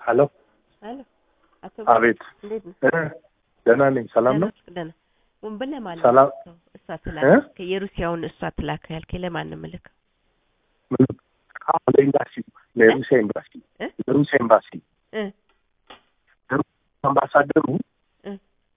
ሄሎ አሎ አቶ አቤት እንዴት ነው? እ ደህና ነኝ። ሰላም ነው? ደህና ወንበለ ማለት ሰላም ነው። እሷ ትላክ የሩሲያውን እሷ ትላክ ያልከኝ ለማን ነው የምልከው? ምን? አሁን ለኤምባሲ ለሩሲያ ኤምባሲ እ? ለሩሲያ ኤምባሲ እ አምባሳደሩ እ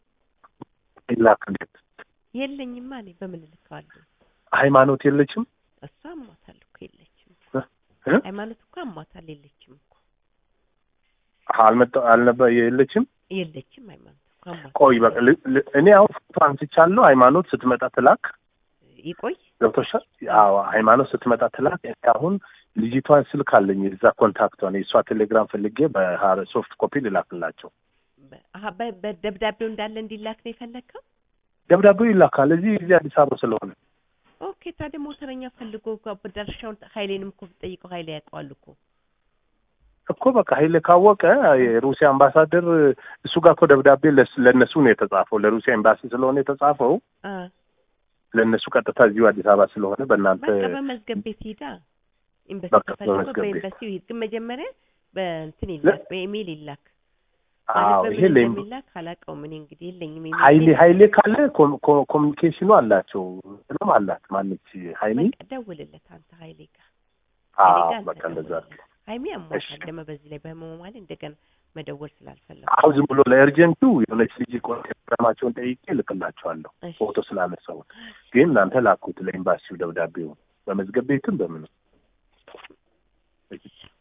ይላክለት የለኝማ እኔ በምን እልከዋለሁ? ሃይማኖት የለችም እሷ አሟታል እኮ የለችም እኮ እ? ሃይማኖት እኮ አሟታል የለችም እኮ አልመጣ አልነበ የለችም። የለችም ሃይማኖት እኮ አሟታል። ቆይ በቃ ል- ል- እኔ አሁን ፎቶ አንስቻለሁ። ሃይማኖት ስትመጣ ትላክ። ይቆይ ገብቶሻል? አዎ ሃይማኖት ስትመጣ ትላክ። እኔ አሁን ልጅቷን ስልክ አለኝ እዛ ኮንታክቷን የእሷ ቴሌግራም ፈልጌ በሶፍት ኮፒ ልላክላቸው። በ- አሀ፣ በ- በደብዳቤው እንዳለ እንዲላክ ነው የፈለግከው? ደብዳቤው ይላካል እዚህ እዚህ አዲስ አበባ ስለሆነ ኦኬ ታዲያ ሞተረኛ ፈልጎ በዳርሻውን ኃይሌንም እኮ ብትጠይቀው ኃይሌ ያውቀዋል እኮ እኮ በቃ ኃይሌ ካወቀ የሩሲያ አምባሳደር እሱ ጋር እኮ ደብዳቤ ለስ- ለእነሱ ነው የተጻፈው። ለሩሲያ ኤምባሲ ስለሆነ የተጻፈው አ ለእነሱ ቀጥታ እዚሁ አዲስ አበባ ስለሆነ በእናንተ በቃ በመዝገብ ቤት ሂዳ ኤምባሲ በቃ ተፈልጎ በመዝገብ ቤት። በኤምባሲው ሂድ። ግን መጀመሪያ በእንትን ይላክ በኢሜይል ይላክ። ማለት አዎ በምን ይሄ ለኤም- እንደሚላክ አላውቀውም እኔ እንግዲህ የለኝም። ኢሜይል ኃይሌ ቤት። ኃይሌ ካለ ኮም- ኮ- ኮሚኒኬሽኑ አላቸው ምንም አላት ማነች ኃይሌ በቃ ደውልለት አንተ ኃይሌ ጋር ኃይሌ አዎ ጋር አንተ በቃ እንደዛ ደውልለት። ሀይሚ አሟታል እሺ። ደግሞ በዚህ ላይ በህመሙ ማለት እንደገና መደወል ስላልፈለኩ አሁን ዝም ብሎ ለኤርጀንቱ የሆነች ልጅ ኮንታክታቸውን ጠይቄ እልክላቸዋለሁ እሺ። ፎቶ ስላነሳው ግን እናንተ ላኩት ለኤምባሲው ደብዳቤው በመዝገብ ቤትም በምንም